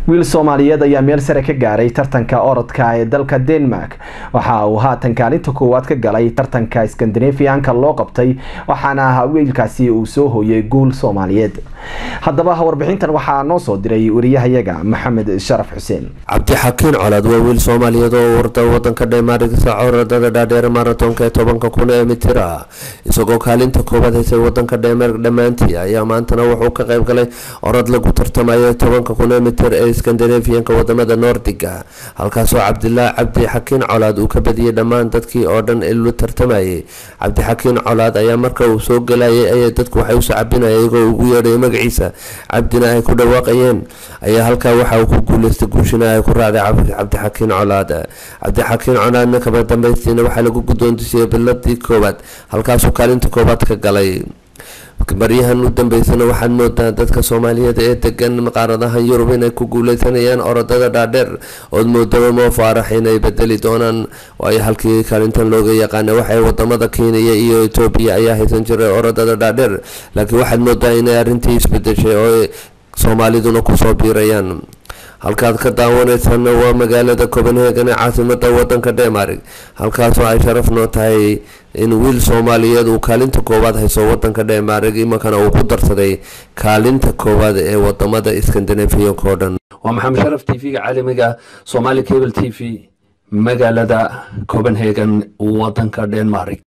wiil soomaaliyeed ayaa meel sare ka gaaray tartanka orodka ee dalka denmark waxa uu haatan kaalinta koowaad ka galay tartanka skandinafianka loo qabtay waxaana wiilkaasi uu soo hooyay guul soomaaliyeed haddaba warbixintan waxaa noo soo diray wariyahayaga maxamed sharaf xuseen cabdixakiin colaad waa wiil soomaaliyeed oo warda wadanka dheemarig orodada dhaadheer maratonka ee tobanka kun ee mitir ah isagoo kaalinta koowaad haysay wadanka dheemarig dhammaantii ayaa maantana wuxuu ka qayb galay orod lagu tartamayo tobanka kun ee mitir ee skandinafiyanka wadamada noordiga halkaasoo cabdilaahi cabdi xakiin colaad uu ka badiyey dhammaan dadkii oo dhan ilu tartamayay cabdixakiin colaad ayaa marka uu soo galayay ayay dadku waxay usoo cabinaya iyagoo ugu yeedhay magaciisa cabdina ay ku dhawaaqayeen ayaa halkaa waxa uu ku guuleystay guushina ay ku raacday cabdixakiin colaad cabdixakiin colaadna kaba dambaystiina waxaa lagu guddoontisiyey biladii koowaad halkaasuu kaalinta koowaad ka galay baryahan u dambeysana waxaad moodaa dadka soomaaliyeed ee degan qaaradahan yurub inay ku guuleysanayaan orodada dhaadheer ood moodaba moo faarax inay bedeli doonaan waayo halkii kaalintan looga yaqaana waxay wadamada kenya iyo etoobiya ayaa haysan jiray orodada dhaadheer laakiin waxaad moodaa inay arrintii isbedeshay oo soomaaliduna kusoo biirayaan halkaad ka daawaneysana waa magaalada copenhagen ee caasimada wadanka denmark halkaasoo ay sharaf noo tahay in wiil soomaaliyeed uu kaalinta koowaad hayso wadanka denmark imankana uu ku darsaday kaalinta koowaad ee wadamada skandinafiyanka oo dhan waa maxamed sharaf t v-ga caalamiga somali cable t v magaalada copenhagen wadanka denmark